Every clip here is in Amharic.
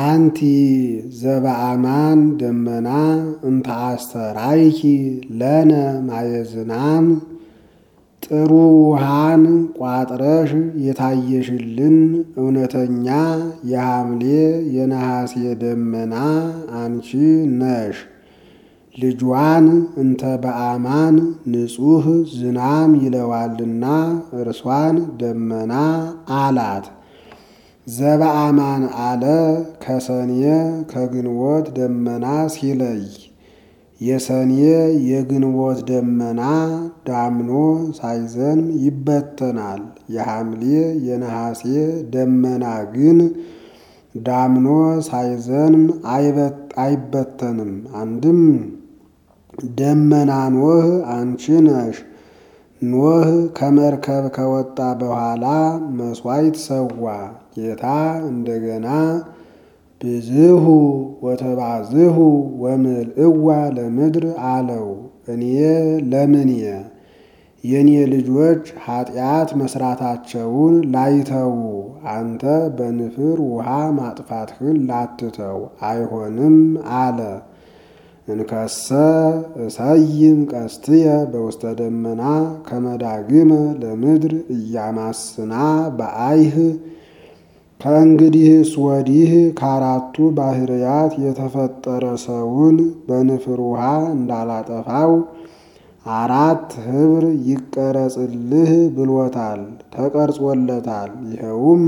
አንቲ ዘበአማን ደመና እንተ አስተራይኪ ለነ ማየዝናም ጥሩ ውሃን ቋጥረሽ የታየሽልን እውነተኛ የሐምሌ የነሐሴ ደመና አንቺ ነሽ። ልጇን እንተ በአማን ንጹሕ ዝናም ይለዋልና እርሷን ደመና አላት። ዘበአማን አለ ከሰኔ ከግንቦት ደመና ሲለይ የሰኔ የግንቦት ደመና ዳምኖ ሳይዘንም ይበተናል። የሐምሌ የነሐሴ ደመና ግን ዳምኖ ሳይዘንም አይበተንም። አንድም ደመና ኖህ አንቺ ነሽ። ኖህ ከመርከብ ከወጣ በኋላ መሥዋዕት ሰዋ። ጌታ እንደገና ብዝሁ ወተባዝሁ ወምልእዋ ለምድር አለው። እኔ ለምኔ የኔ ልጆች ኃጢአት መስራታቸውን ላይተዉ አንተ በንፍር ውሃ ማጥፋትህን ላትተው አይሆንም አለ። እንከሰ እሰይም ቀስትየ በውስተ ደመና ከመዳግመ ለምድር እያማስና በአይህ ከእንግዲህስ ወዲህ ከአራቱ ባህርያት የተፈጠረ ሰውን በንፍር ውሃ እንዳላጠፋው አራት ኅብር ይቀረጽልህ ብሎታል፣ ተቀርጾለታል። ይኸውም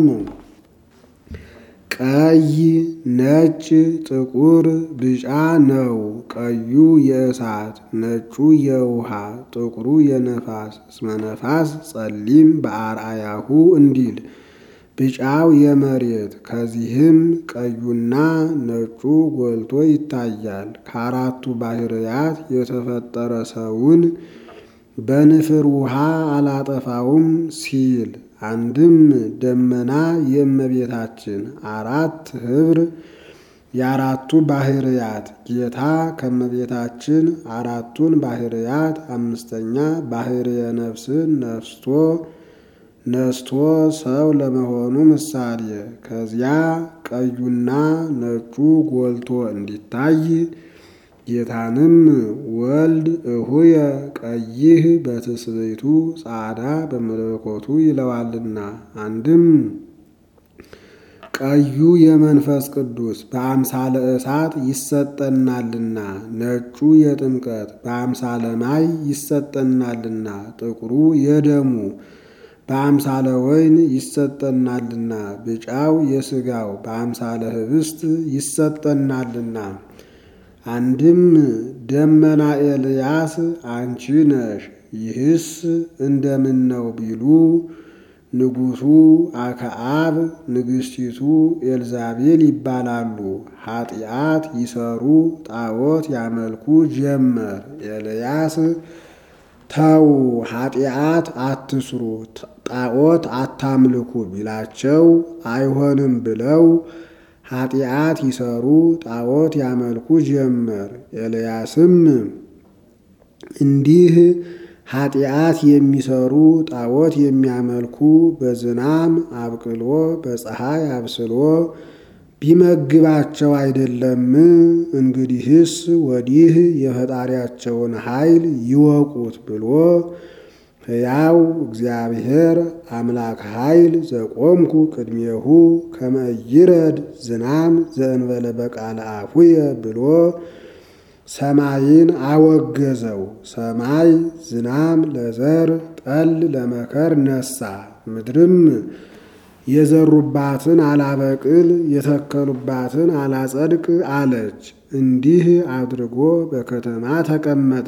ቀይ፣ ነጭ፣ ጥቁር፣ ቢጫ ነው። ቀዩ የእሳት ነጩ የውሃ ጥቁሩ የነፋስ እስመ ነፋስ ጸሊም በአርአያሁ እንዲል ቢጫው የመሬት ከዚህም ቀዩና ነጩ ጎልቶ ይታያል። ከአራቱ ባህርያት የተፈጠረ ሰውን በንፍር ውሃ አላጠፋውም ሲል አንድም ደመና የእመቤታችን አራት ኅብር የአራቱ ባህርያት ጌታ ከእመቤታችን አራቱን ባህርያት አምስተኛ ባህርየ ነፍስን ነፍስቶ ነስቶ ሰው ለመሆኑ ምሳሌ ከዚያ ቀዩና ነጩ ጎልቶ እንዲታይ ጌታንም ወልድ እሁየ ቀይህ በትስብእቱ ጻዕዳ በመለኮቱ ይለዋልና። አንድም ቀዩ የመንፈስ ቅዱስ በአምሳለ እሳት ይሰጠናልና፣ ነጩ የጥምቀት በአምሳለ ማይ ይሰጠናልና፣ ጥቁሩ የደሙ በአምሳለ ወይን ይሰጠናልና፣ ቢጫው የሥጋው በአምሳለ ኅብስት ይሰጠናልና። አንድም ደመና ኤልያስ አንቺ ነሽ። ይህስ እንደምን ነው ቢሉ ንጉሡ አክዓብ ንግሥቲቱ ኤልዛቤል ይባላሉ። ኃጢአት ይሰሩ ጣዖት ያመልኩ ጀመር። ኤልያስ ተው ኃጢአት አትስሩ ጣዖት አታምልኩ ቢላቸው አይሆንም ብለው ኃጢአት ይሰሩ ጣዖት ያመልኩ ጀመር። ኤልያስም እንዲህ ኃጢአት የሚሰሩ ጣዖት የሚያመልኩ በዝናም አብቅሎ በፀሐይ አብስሎ ቢመግባቸው አይደለም? እንግዲህስ ወዲህ የፈጣሪያቸውን ኃይል ይወቁት ብሎ ሕያው እግዚአብሔር አምላክ ኃይል ዘቆምኩ ቅድሜሁ ከመ ይረድ ዝናም ዘእንበለ በቃለ አፉየ ብሎ ሰማይን አወገዘው። ሰማይ ዝናም ለዘር ጠል ለመከር ነሳ። ምድርም የዘሩባትን አላበቅል የተከሉባትን አላጸድቅ አለች። እንዲህ አድርጎ በከተማ ተቀመጠ።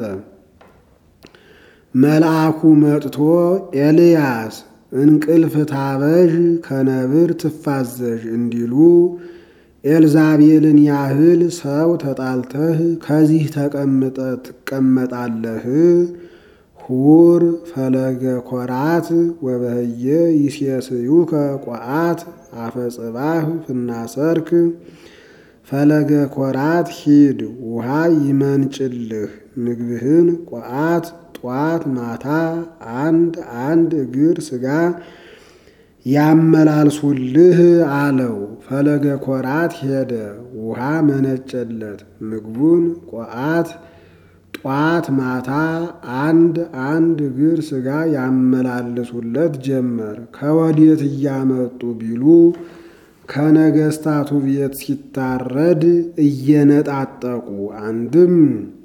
መልአኩ መጥቶ ኤልያስ እንቅልፍ ታበዥ ከነብር ትፋዘዥ እንዲሉ ኤልዛቤልን ያህል ሰው ተጣልተህ ከዚህ ተቀምጠ ትቀመጣለህ? ሁር ፈለገ ኮራት ወበህየ ይሴስዩከ ቋአት አፈጽባህ ፍናሰርክ ፈለገ ኮራት ሂድ ውሃ ይመንጭልህ ምግብህን ቋአት ጧት ማታ አንድ አንድ እግር ስጋ ያመላልሱልህ አለው። ፈለገ ኮራት ሄደ፣ ውሃ መነጨለት። ምግቡን ቆአት ጧት ማታ አንድ አንድ እግር ሥጋ ያመላልሱለት ጀመር። ከወዴት እያመጡ ቢሉ ከነገስታቱ ቤት ሲታረድ እየነጣጠቁ አንድም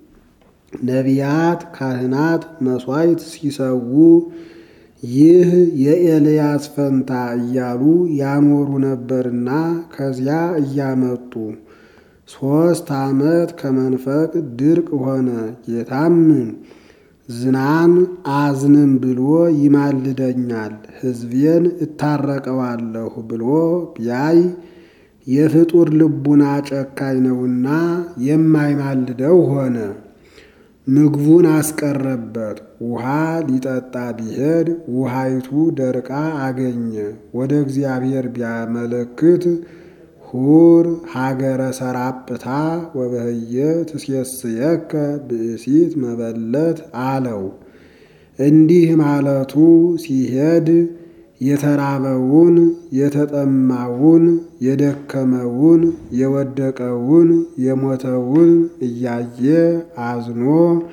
ነቢያት ካህናት መሥዋዕት ሲሰዉ ይህ የኤልያስ ፈንታ እያሉ ያኖሩ ነበርና ከዚያ እያመጡ ሦስት ዓመት ከመንፈቅ ድርቅ ሆነ። ጌታም ዝናም አዝንም ብሎ ይማልደኛል፣ ሕዝቤን እታረቀዋለሁ ብሎ ቢያይ የፍጡር ልቡና ጨካኝ ነውና የማይማልደው ሆነ። ምግቡን አስቀረበት። ውሃ ሊጠጣ ቢሄድ ውሃይቱ ደርቃ አገኘ። ወደ እግዚአብሔር ቢያመለክት ሁር ሀገረ ሰራጵታ ወበህየ ትሴስየከ ብእሲት መበለት አለው። እንዲህ ማለቱ ሲሄድ የተራበውን የተጠማውን የደከመውን የወደቀውን የሞተውን እያየ አዝኖ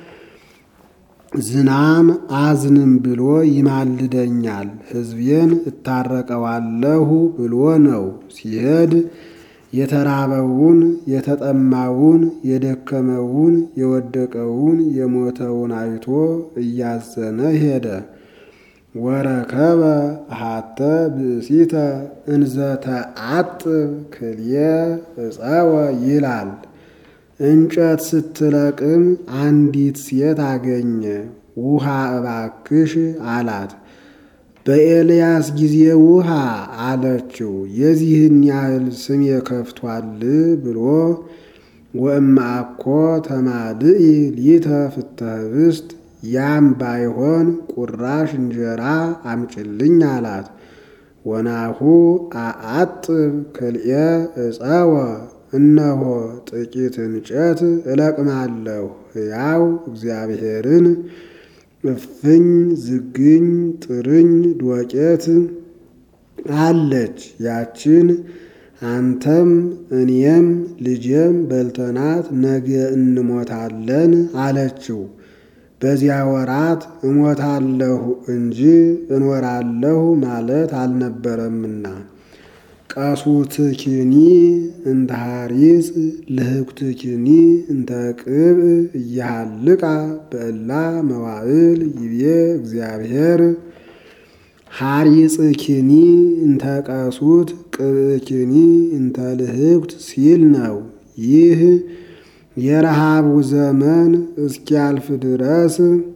ዝናም አዝንም ብሎ ይማልደኛል ሕዝቤን እታረቀዋለሁ ብሎ ነው። ሲሄድ የተራበውን የተጠማውን የደከመውን የወደቀውን የሞተውን አይቶ እያዘነ ሄደ። ወረከበ አሃተ ብእሲተ እንዘተ አጥብ ክልየ እፀወ ይላል። እንጨት ስትለቅም አንዲት ሴት አገኘ። ውሃ እባክሽ አላት። በኤልያስ ጊዜ ውሃ አለችው። የዚህን ያህል ስሜ ከፍቷል ብሎ ወእምአኮ ተማልኢ ሊተ ፍትሐ ኅብስት ያም ባይሆን ቁራሽ እንጀራ አምጭልኝ አላት። ወናሁ አአጥብ ክልኤ እፀወ እነሆ ጥቂት እንጨት እለቅማለሁ ሕያው እግዚአብሔርን እፍኝ ዝግኝ ጥርኝ ዶቄት አለች። ያችን አንተም እኔም ልጄም በልተናት ነገ እንሞታለን አለችው። በዚያ ወራት እሞታለሁ እንጂ እኖራለሁ ማለት አልነበረምና ቀሱትኪኒ እንተ ሐሪጽ ልህኩትኪኒ እንተ ቅብእ እያሃልቃ በእላ መዋዕል ይቤ እግዚአብሔር ሐሪጽኪኒ እንተ ቀሱት ቅብእኪኒ እንተ ልህኩት ሲል ነው። ይህ የረሃቡ ዘመን እስኪያልፍ ድረስ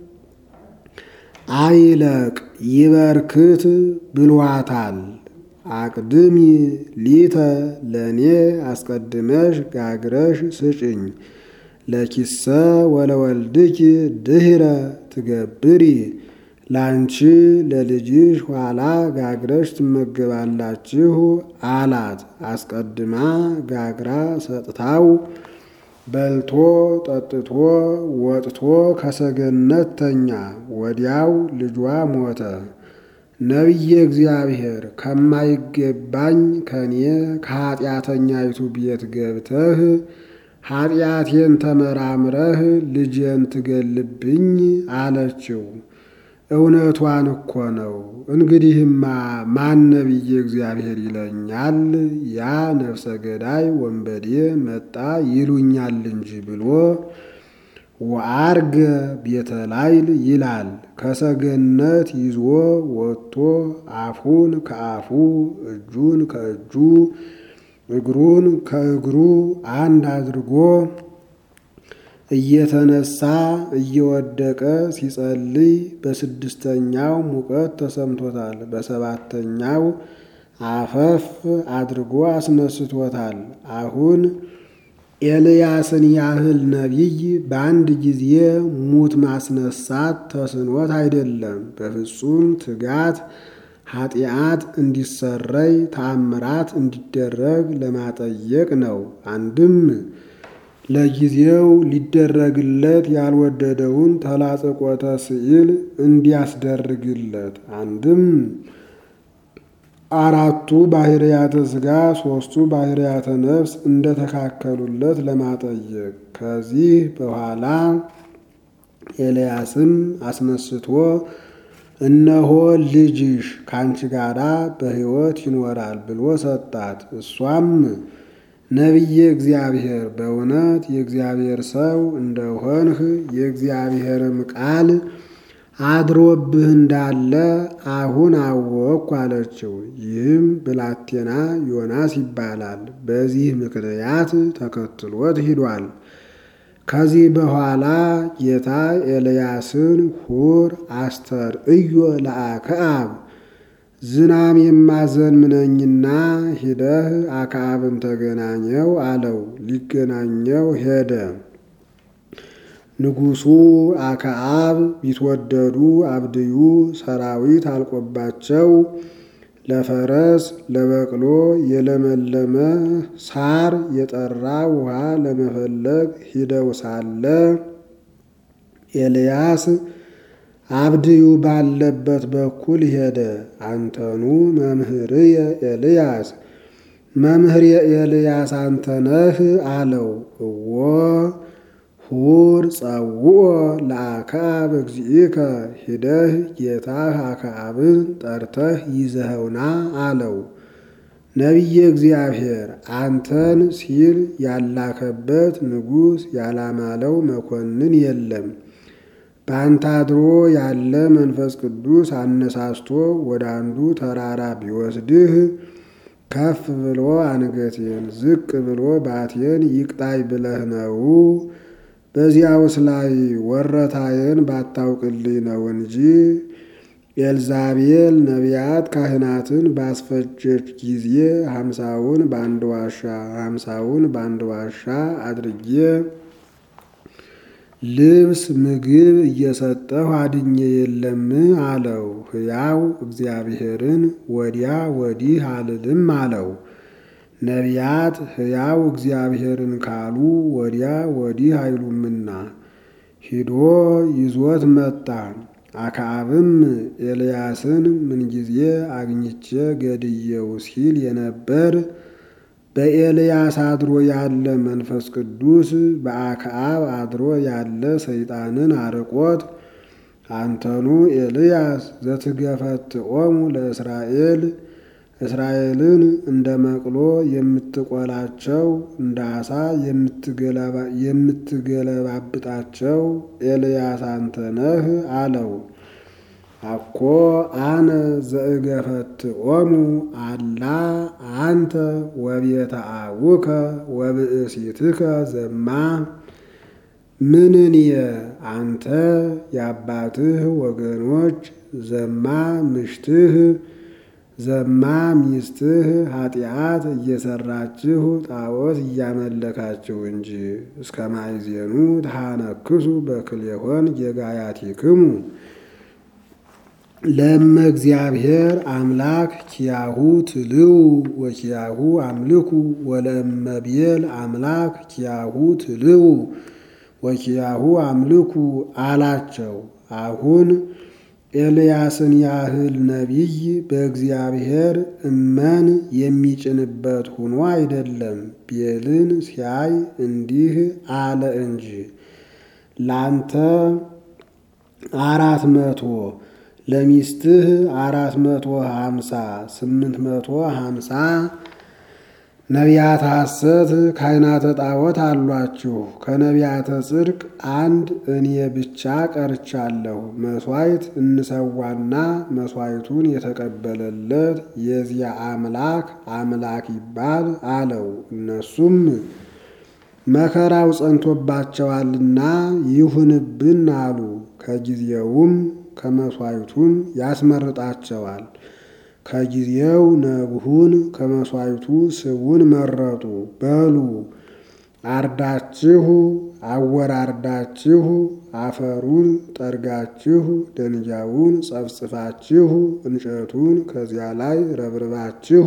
አይለቅ ይበርክት ብሏታል። አቅድሚ ሊተ ለእኔ አስቀድመሽ ጋግረሽ ስጭኝ ለኪሰ ወለወልድኪ ድህረ ትገብሪ ላንቺ ለልጅሽ ኋላ ጋግረሽ ትመገባላችሁ አላት። አስቀድማ ጋግራ ሰጥታው በልቶ ጠጥቶ ወጥቶ ከሰገነት ተኛ። ወዲያው ልጇ ሞተ። ነቢየ እግዚአብሔር ከማይገባኝ ከኔ ከኀጢአተኛይቱ ቤት ገብተህ ኀጢአቴን ተመራምረህ ልጄን ትገልብኝ አለችው። እውነቷን እኮ ነው። እንግዲህማ ማን ነቢየ እግዚአብሔር ይለኛል? ያ ነፍሰ ገዳይ ወንበዴ መጣ ይሉኛል እንጂ ብሎ ወአርገ ቤተ ላይል ይላል። ከሰገነት ይዞ ወጥቶ አፉን ከአፉ እጁን ከእጁ እግሩን ከእግሩ አንድ አድርጎ እየተነሳ እየወደቀ ሲጸልይ በስድስተኛው ሙቀት ተሰምቶታል። በሰባተኛው አፈፍ አድርጎ አስነስቶታል። አሁን ኤልያስን ያህል ነቢይ በአንድ ጊዜ ሙት ማስነሳት ተስኖት አይደለም። በፍጹም ትጋት ኃጢአት እንዲሰረይ ተአምራት እንዲደረግ ለማጠየቅ ነው። አንድም ለጊዜው ሊደረግለት ያልወደደውን ተላጽቆተ ስዕል እንዲያስደርግለት፣ አንድም አራቱ ባህርያተ ሥጋ ሦስቱ ባህርያተ ነፍስ እንደተካከሉለት ለማጠየቅ ከዚህ በኋላ ኤልያስም አስነስቶ እነሆ ልጅሽ ካንቺ ጋራ በሕይወት ይኖራል ብሎ ሰጣት። እሷም ነቢየ እግዚአብሔር በእውነት የእግዚአብሔር ሰው እንደሆንህ የእግዚአብሔርም ቃል አድሮብህ እንዳለ አሁን አወቅኩ አለችው። ይህም ብላቴና ዮናስ ይባላል። በዚህ ምክንያት ተከትሎት ሂዷል። ከዚህ በኋላ ጌታ ኤልያስን ሁር አስተርእዮ ለአክዓብ ዝናም የማዘንብ ነኝና ሂደህ አክዓብን ተገናኘው አለው። ሊገናኘው ሄደ። ንጉሡ አክዓብ ቢትወደዱ አብድዩ ሰራዊት አልቆባቸው ለፈረስ ለበቅሎ የለመለመ ሳር የጠራ ውሃ ለመፈለግ ሂደው ሳለ ኤልያስ አብድዩ ባለበት በኩል ሄደ። አንተኑ መምህርየ ኤልያስ መምህር የኤልያስ አንተ ነህ አለው። እዎ ሁር ጸውኦ ለአክዓብ እግዚእከ ሂደህ ጌታህ አክዓብን ጠርተህ ይዘኸውና አለው። ነቢየ እግዚአብሔር አንተን ሲል ያላከበት ንጉሥ ያላማለው መኮንን የለም። በአንተ አድሮ ያለ መንፈስ ቅዱስ አነሳስቶ ወደ አንዱ ተራራ ቢወስድህ ከፍ ብሎ አንገቴን ዝቅ ብሎ ባቴን ይቅጣይ ብለህ ነው። በዚያውስ ላይ ወረታዬን ባታውቅልኝ ነው እንጂ ኤልዛቤል ነቢያት ካህናትን ባስፈጀች ጊዜ ሀምሳውን በአንድ ዋሻ ሀምሳውን በአንድ ዋሻ አድርጌ ልብስ ምግብ እየሰጠሁ አድኜ የለም አለው። ሕያው እግዚአብሔርን ወዲያ ወዲህ አልልም አለው። ነቢያት ሕያው እግዚአብሔርን ካሉ ወዲያ ወዲህ አይሉምና ሂዶ ይዞት መጣ። አክዓብም ኤልያስን ምንጊዜ አግኝቼ ገድየው ሲል የነበር በኤልያስ አድሮ ያለ መንፈስ ቅዱስ በአክዓብ አድሮ ያለ ሰይጣንን አርቆት አንተኑ ኤልያስ ዘትገፈትኦሙ ለእስራኤል እስራኤልን እንደ መቅሎ የምትቆላቸው እንደ አሳ የምትገለባብጣቸው ኤልያስ አንተ ነህ አለው። አኮ አነ ዘእገፈትኦሙ አላ አንተ ወቤተ አቡከ ወብእሲትከ ዘማ ምንንየ አንተ የአባትህ ወገኖች ዘማ ምሽትህ ዘማ ሚስትህ ኃጢአት እየሰራችሁ ጣዖት እያመለካችሁ እንጂ እስከ ማይዜኑ ተሃነክሱ በክልኤሆን ጌጋያቲክሙ ለእመ እግዚአብሔር አምላክ ኪያሁ ትልው ወኪያሁ አምልኩ ወለእመ ብዔል አምላክ ኪያሁ ትልው ወኪያሁ አምልኩ አላቸው። አሁን ኤልያስን ያህል ነቢይ በእግዚአብሔር እመን የሚጭንበት ሆኖ አይደለም። ብዔልን ሲያይ እንዲህ አለ እንጂ ላንተ አራት መቶ ለሚስትህ አራት መቶ ሀምሳ ስምንት መቶ ሀምሳ ነቢያተ ሐሰት ካህናተ ጣዖት አሏችሁ። ከነቢያተ ጽድቅ አንድ እኔ ብቻ ቀርቻለሁ። መሥዋዕት እንሰዋና መሥዋዕቱን የተቀበለለት የዚያ አምላክ አምላክ ይባል አለው። እነሱም መከራው ጸንቶባቸዋልና ይሁንብን አሉ። ከጊዜውም ከመሥዋዕቱም ያስመርጣቸዋል። ከጊዜው ነግሁን ከመሥዋዕቱ ስቡን መረጡ። በሉ አርዳችሁ አወራርዳችሁ አፈሩን ጠርጋችሁ ደንጃውን ጸፍጽፋችሁ እንጨቱን ከዚያ ላይ ረብርባችሁ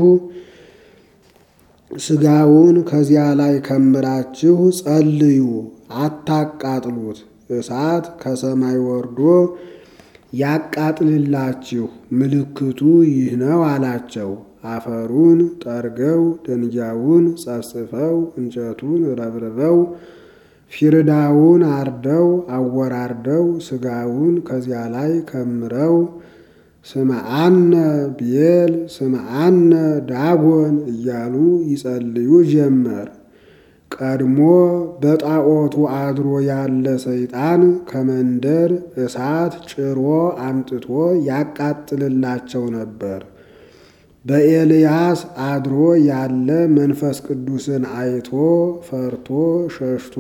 ስጋውን ከዚያ ላይ ከምራችሁ ጸልዩ፣ አታቃጥሉት። እሳት ከሰማይ ወርዶ ያቃጥልላችሁ፣ ምልክቱ ይህ ነው አላቸው። አፈሩን ጠርገው ደንጊያውን ጸፍጽፈው እንጨቱን ረብርበው ፊርዳውን አርደው አወራርደው ስጋውን ከዚያ ላይ ከምረው ስምዓነ ቤል ስምዓነ ዳጎን እያሉ ይጸልዩ ጀመር። ቀድሞ በጣዖቱ አድሮ ያለ ሰይጣን ከመንደር እሳት ጭሮ አምጥቶ ያቃጥልላቸው ነበር። በኤልያስ አድሮ ያለ መንፈስ ቅዱስን አይቶ ፈርቶ ሸሽቶ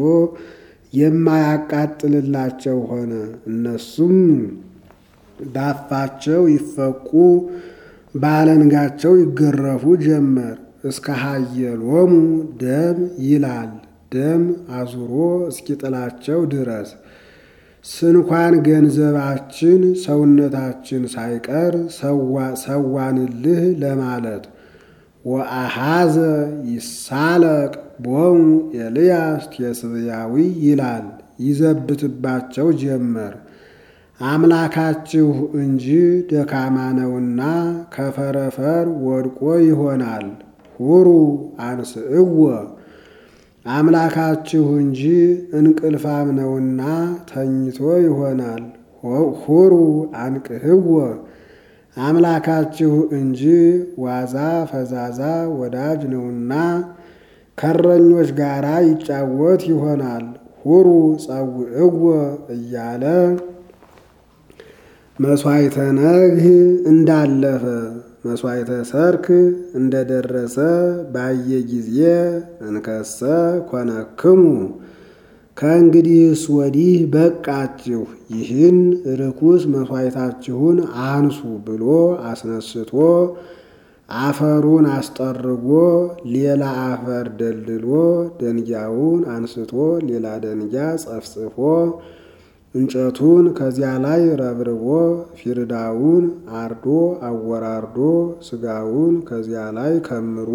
የማያቃጥልላቸው ሆነ። እነሱም ባፋቸው ይፈቁ በአለንጋቸው ይገረፉ ጀመር። እስከ ሀየሎሙ ደም ይላል ደም አዙሮ እስኪጥላቸው ድረስ ስንኳን ገንዘባችን ሰውነታችን ሳይቀር ሰዋንልህ ለማለት ወአሃዘ ይሳለቅ ቦሙ ኤልያስ ቴስብያዊ ይላል ይዘብትባቸው ጀመር። አምላካችሁ እንጂ ደካማ ነውና ከፈረፈር ወድቆ ይሆናል። ሁሩ አንስእዎ አምላካችሁ እንጂ እንቅልፋም ነውና ተኝቶ ይሆናል። ሁሩ አንቅህዎ አምላካችሁ እንጂ ዋዛ ፈዛዛ ወዳጅ ነውና ከረኞች ጋራ ይጫወት ይሆናል። ሁሩ ጸውዕዎ እያለ መሥዋዕተ ነግህ እንዳለፈ መሥዋዕተ ሰርክ እንደደረሰ ባየ ጊዜ እንከሰ ኮነክሙ ከእንግዲህስ ወዲህ በቃችሁ፣ ይህን ርኩስ መሥዋዕታችሁን አንሱ ብሎ አስነስቶ አፈሩን አስጠርጎ ሌላ አፈር ደልድሎ ደንጊያውን አንስቶ ሌላ ደንጊያ ጸፍጽፎ እንጨቱን ከዚያ ላይ ረብርቦ ፊርዳውን አርዶ አወራርዶ ስጋውን ከዚያ ላይ ከምሮ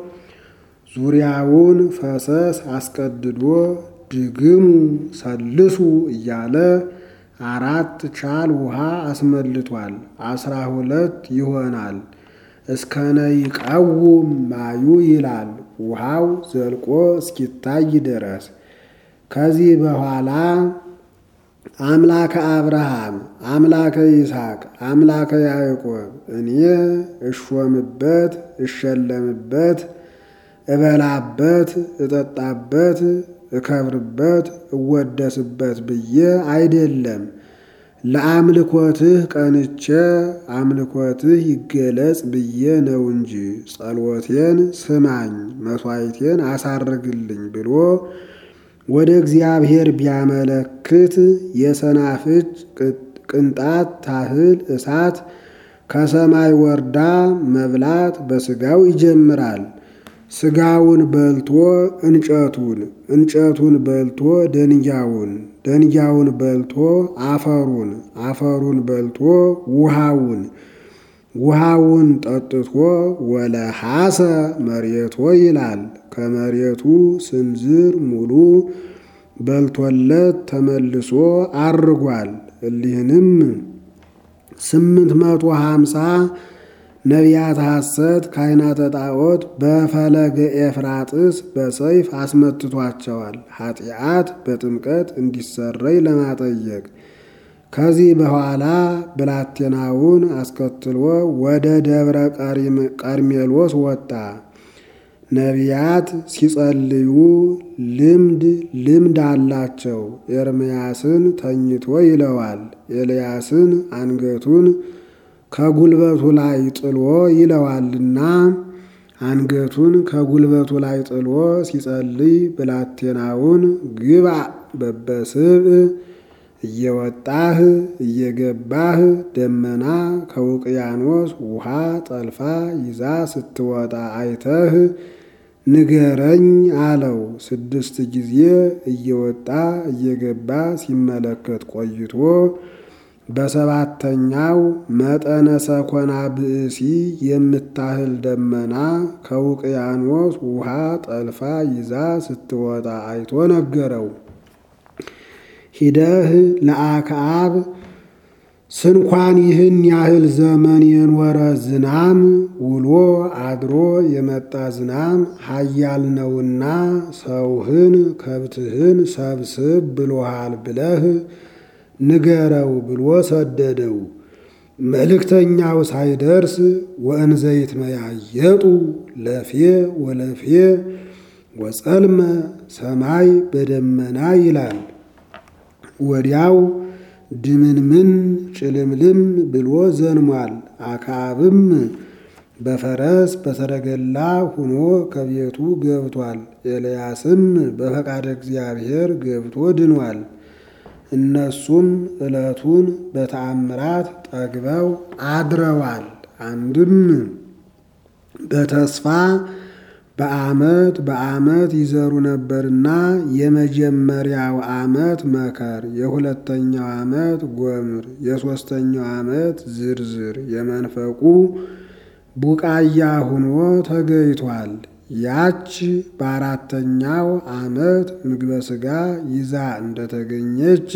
ዙሪያውን ፈሰስ አስቀድዶ ድግሙ ሰልሱ እያለ አራት ቻል ውሃ አስመልቷል። አስራ ሁለት ይሆናል። እስከነ ይቃውም ማዩ ይላል ውሃው ዘልቆ እስኪታይ ድረስ ከዚህ በኋላ አምላከ አብርሃም አምላከ ይስሐቅ አምላከ ያዕቆብ እኔ እሾምበት እሸለምበት እበላበት እጠጣበት እከብርበት እወደስበት ብዬ አይደለም ለአምልኮትህ ቀንቼ አምልኮትህ ይገለጽ ብዬ ነው እንጂ ጸሎቴን ስማኝ መሥዋዕቴን አሳርግልኝ ብሎ ወደ እግዚአብሔር ቢያመለክት የሰናፍጭ ቅንጣት ታህል እሳት ከሰማይ ወርዳ መብላት በስጋው ይጀምራል። ስጋውን በልቶ እንጨቱን፣ እንጨቱን በልቶ ደንጊያውን፣ ደንጊያውን በልቶ አፈሩን፣ አፈሩን በልቶ ውሃውን፣ ውሃውን ጠጥቶ ወለሐሰ መሬቶ ይላል። ከመሬቱ ስንዝር ሙሉ በልቶለት ተመልሶ አርጓል። እሊህንም ስምንት መቶ ሀምሳ ነቢያት ሐሰት ካህናተ ጣዖት በፈለገ ኤፍራጥስ በሰይፍ አስመትቷቸዋል። ኃጢአት በጥምቀት እንዲሰረይ ለማጠየቅ ከዚህ በኋላ ብላቴናውን አስከትሎ ወደ ደብረ ቀርሜሎስ ወጣ። ነቢያት ሲጸልዩ ልምድ ልምድ አላቸው። ኤርምያስን ተኝቶ ይለዋል። ኤልያስን አንገቱን ከጉልበቱ ላይ ጥሎ ይለዋልና አንገቱን ከጉልበቱ ላይ ጥሎ ሲጸልይ ብላቴናውን ግባ በበስብ እየወጣህ እየገባህ ደመና ከውቅያኖስ ውሃ ጠልፋ ይዛ ስትወጣ አይተህ ንገረኝ አለው። ስድስት ጊዜ እየወጣ እየገባ ሲመለከት ቆይቶ በሰባተኛው መጠነ ሰኮና ብእሲ የምታህል ደመና ከውቅያኖስ ውሃ ጠልፋ ይዛ ስትወጣ አይቶ ነገረው። ሂደህ ለአክዓብ ስንኳን ይህን ያህል ዘመን የኖረ ዝናም ውሎ አድሮ የመጣ ዝናም ኃያል ነውና ሰውህን ከብትህን ሰብስብ ብሎሃል ብለህ ንገረው ብሎ ሰደደው። መልእክተኛው ሳይደርስ ወእንዘይት መያየጡ ለፌ ወለፌ ወጸልመ ሰማይ በደመና ይላል። ወዲያው ድምንምን ጭልምልም ብሎ ዘንሟል። አክዓብም በፈረስ በሰረገላ ሁኖ ከቤቱ ገብቷል። ኤልያስም በፈቃደ እግዚአብሔር ገብቶ ድኗል። እነሱም ዕለቱን በተአምራት ጠግበው አድረዋል። አንድም በተስፋ በዓመት በዓመት ይዘሩ ነበርና የመጀመሪያው ዓመት መከር፣ የሁለተኛው ዓመት ጎምር፣ የሦስተኛው ዓመት ዝርዝር የመንፈቁ ቡቃያ ሁኖ ተገይቷል። ያች በአራተኛው ዓመት ምግበ ሥጋ ይዛ እንደተገኘች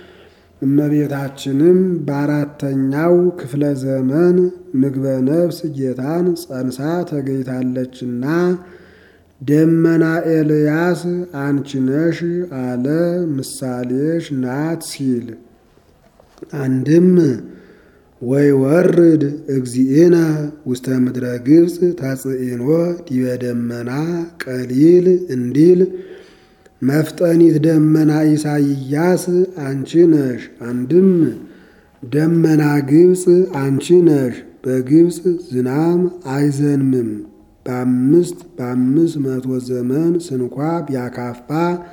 እመቤታችንም በአራተኛው ክፍለ ዘመን ምግበ ነፍስ ጌታን ጸንሳ ተገኝታለችና ደመና ኤልያስ አንቺ ነሽ አለ ምሳሌሽ ናት ሲል አንድም ወይ ወርድ እግዚእነ ውስተ ምድረ ግብፅ ተጽኢኖ ዲበ ደመና ቀሊል እንዲል መፍጠኒት ደመና ኢሳይያስ አንቺ ነሽ። አንድም ደመና ግብፅ አንቺ ነሽ። በግብፅ ዝናም አይዘንምም። በአምስት በአምስት መቶ ዘመን ስንኳ ቢያካፋ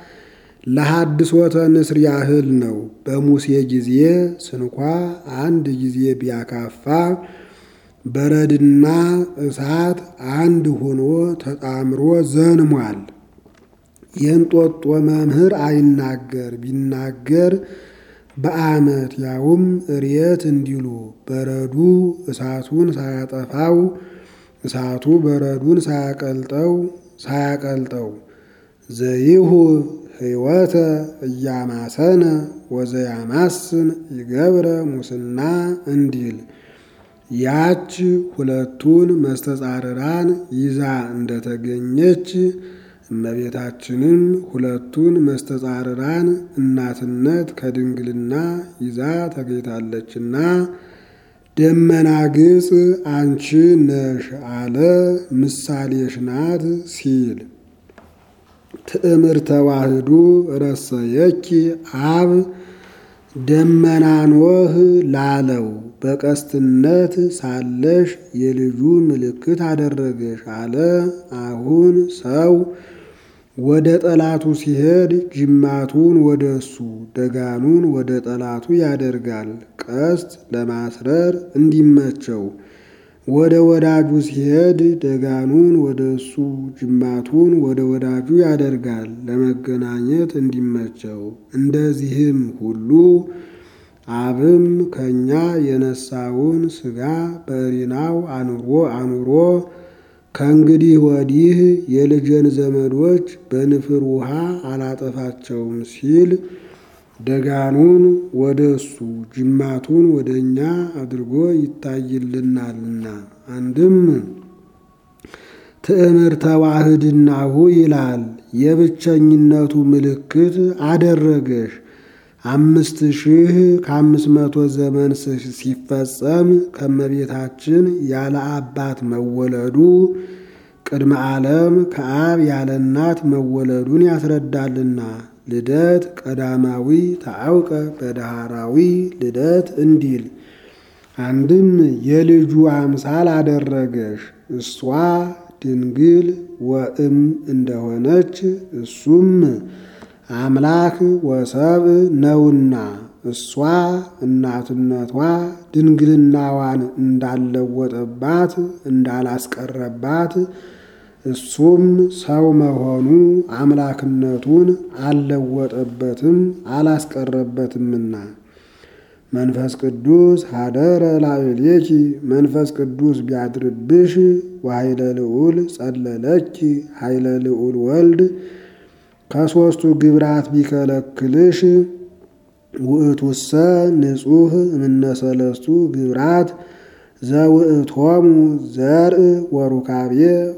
ለሐድሶተ ንስር ያህል ነው። በሙሴ ጊዜ ስንኳ አንድ ጊዜ ቢያካፋ በረድና እሳት አንድ ሆኖ ተጣምሮ ዘንሟል። የእንጦጦ መምህር አይናገር ቢናገር በዓመት ያውም እርየት እንዲሉ በረዱ እሳቱን ሳያጠፋው እሳቱ በረዱን ሳያቀልጠው ሳያቀልጠው ዘይሁ ሕይወተ እያማሰነ ወዘያማስን ይገብረ ሙስና እንዲል ያች ሁለቱን መስተጻርራን ይዛ እንደተገኘች እመቤታችንም ሁለቱን መስተጻርራን እናትነት ከድንግልና ይዛ ተገኝታለችና ደመና ግብፅ አንቺ ነሽ አለ ምሳሌሽ ናት ሲል ትዕምርተ ተዋህዱ ረሰየኪ አብ ደመና ኖህ ላለው በቀስትነት ሳለሽ የልጁ ምልክት አደረገሽ አለ። አሁን ሰው ወደ ጠላቱ ሲሄድ ጅማቱን ወደ እሱ ደጋኑን ወደ ጠላቱ ያደርጋል፣ ቀስት ለማስረር እንዲመቸው። ወደ ወዳጁ ሲሄድ ደጋኑን ወደ እሱ ጅማቱን ወደ ወዳጁ ያደርጋል፣ ለመገናኘት እንዲመቸው። እንደዚህም ሁሉ አብም ከኛ የነሳውን ሥጋ በሪናው አኑሮ አኑሮ ከእንግዲህ ወዲህ የልጄን ዘመዶች በንፍር ውሃ አላጠፋቸውም ሲል ደጋኑን ወደ እሱ ጅማቱን ወደ እኛ አድርጎ ይታይልናልና። አንድም ትዕምርተ ተዋህድናሁ ይላል። የብቸኝነቱ ምልክት አደረገሽ። አምስት ሺህ ከአምስት መቶ ዘመን ሲፈጸም ከመቤታችን ያለ አባት መወለዱ ቅድመ ዓለም ከአብ ያለ እናት መወለዱን ያስረዳልና። ልደት ቀዳማዊ ታአውቀ በዳህራዊ ልደት እንዲል አንድም የልጁ አምሳል አደረገሽ። እሷ ድንግል ወእም እንደሆነች እሱም አምላክ ወሰብ ነውና እሷ እናትነቷ ድንግልናዋን እንዳለወጠባት እንዳላስቀረባት እሱም ሰው መሆኑ አምላክነቱን አልለወጠበትም አላስቀረበትምና። መንፈስ ቅዱስ ሀደረ ላዕሌኪ መንፈስ ቅዱስ ቢያድርብሽ ወኃይለ ልዑል ጸለለኪ ኃይለ ልዑል ወልድ ከሦስቱ ግብራት ቢከለክልሽ ውእቱሰ ንጹሕ እምነሰለስቱ ግብራት ዘውእቶሙ ዘርእ ወሩካቤ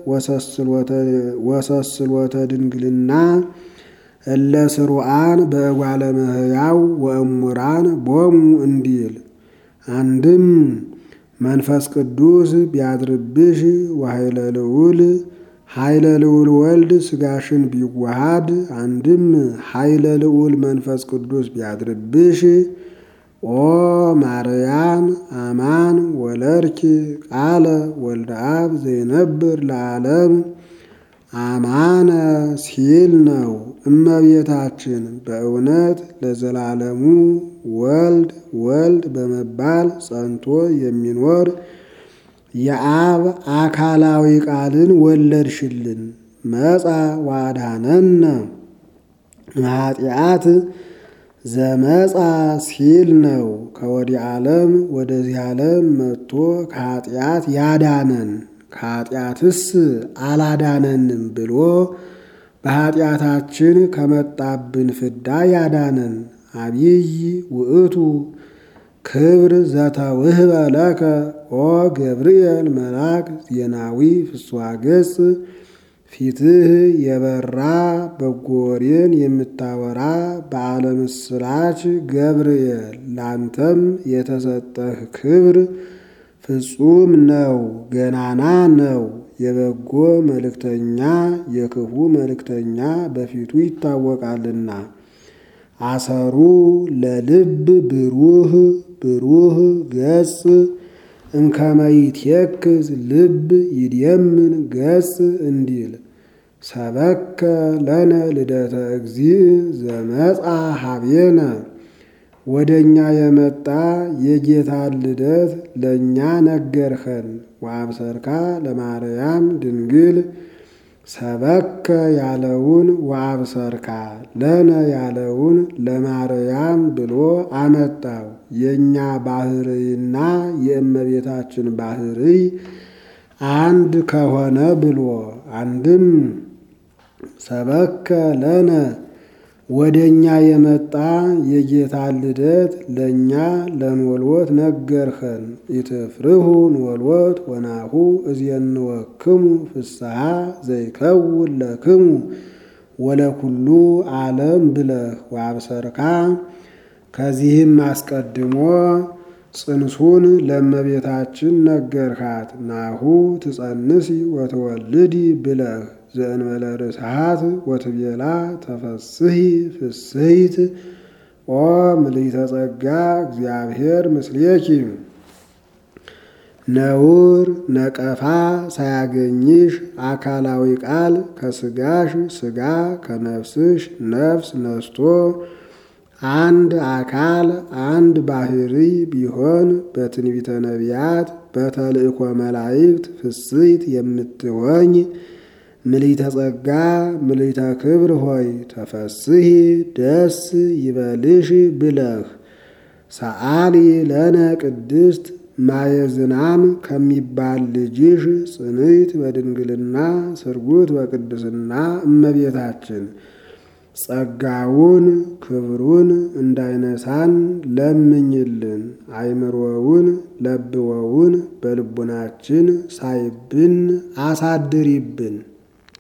ወሰስሎተ ድንግልና እለ ስሩዓን በእጓለ እመሕያው ወእሙራን ቦሙ እንዲል አንድም መንፈስ ቅዱስ ቢያድርብሽ ወኃይለ ልዑል ኃይለ ልዑል ወልድ ሥጋሽን ቢዋሃድ አንድም ኃይለ ልዑል መንፈስ ቅዱስ ቢያድርብሽ ኦ ማርያም አማን ወለርኪ ቃለ ወልደ አብ ዘይነብር ለዓለም አማነ ሲል ነው። እመቤታችን በእውነት ለዘላለሙ ወልድ ወልድ በመባል ጸንቶ የሚኖር የአብ አካላዊ ቃልን ወለድሽልን። መጻ ዋዳነነ ኃጢአት ዘመጻ ሲል ነው። ከወዲህ ዓለም ወደዚህ ዓለም መጥቶ ከኃጢአት ያዳነን ከኃጢአትስ አላዳነንም ብሎ በኃጢአታችን ከመጣብን ፍዳ ያዳነን አብይ ውእቱ ክብር ዘተውህበ ለከ ኦ ገብርኤል መልአክ ዜናዊ ፍስሐ ገጽ ፊትህ የበራ በጎ ወሬን የምታወራ በዓለ ምስራች ገብርኤል ላንተም የተሰጠህ ክብር ፍጹም ነው፣ ገናና ነው። የበጎ መልእክተኛ የክፉ መልእክተኛ በፊቱ ይታወቃልና። አሰሩ ለልብ ብሩህ ብሩህ ገጽ እንከመይትየክዝ ልብ ይድየምን ገጽ እንዲል ሰበከ ለነ ልደተ እግዚእ ዘመጻ ሀቤነ ወደ እኛ የመጣ የጌታን ልደት ለእኛ ነገርኸን። ወአብሰርካ ለማርያም ድንግል ሰበከ ያለውን ወአብሰርካ ለነ ያለውን ለማርያም ብሎ አመጣው። የእኛ ባህርይና የእመቤታችን ባህርይ አንድ ከሆነ ብሎ አንድም ሰበከ ለነ ወደ እኛ የመጣ የጌታን ልደት ለእኛ ለንወልወት ነገርኸን። ኢትፍርሁ ንወልወት ወናሁ እዝየንወክሙ ፍስሐ ዘይከውን ለክሙ ወለኩሉ ዓለም ብለህ ወአብሰርካ ከዚህም አስቀድሞ ጽንሱን ለእመቤታችን ነገርሃት። ናሁ ትጸንሲ ወትወልዲ ብለህ ዘእንበለ ርስሓት ወትቤላ ተፈስሒ ፍስሕት ኦ ምልዕተ ጸጋ እግዚአብሔር ምስሌኪ ነውር ነቀፋ ሳያገኝሽ አካላዊ ቃል ከስጋሽ ስጋ ከነፍስሽ ነፍስ ነስቶ አንድ አካል አንድ ባህሪ ቢሆን በትንቢተ ነቢያት በተልእኮ መላእክት ፍስሕት የምትሆኝ ምልዕተ ጸጋ ምልዕተ ክብር ሆይ ተፈስሒ ደስ ይበልሽ ብለህ ሰአሊ ለነ ቅድስት ማየ ዝናም ከሚባል ልጅሽ ጽንዕት በድንግልና ስርጉት በቅድስና እመቤታችን ጸጋውን ክብሩን እንዳይነሳን ለምኝልን። አይምሮውን ለብወውን በልቡናችን ሳይብን አሳድሪብን።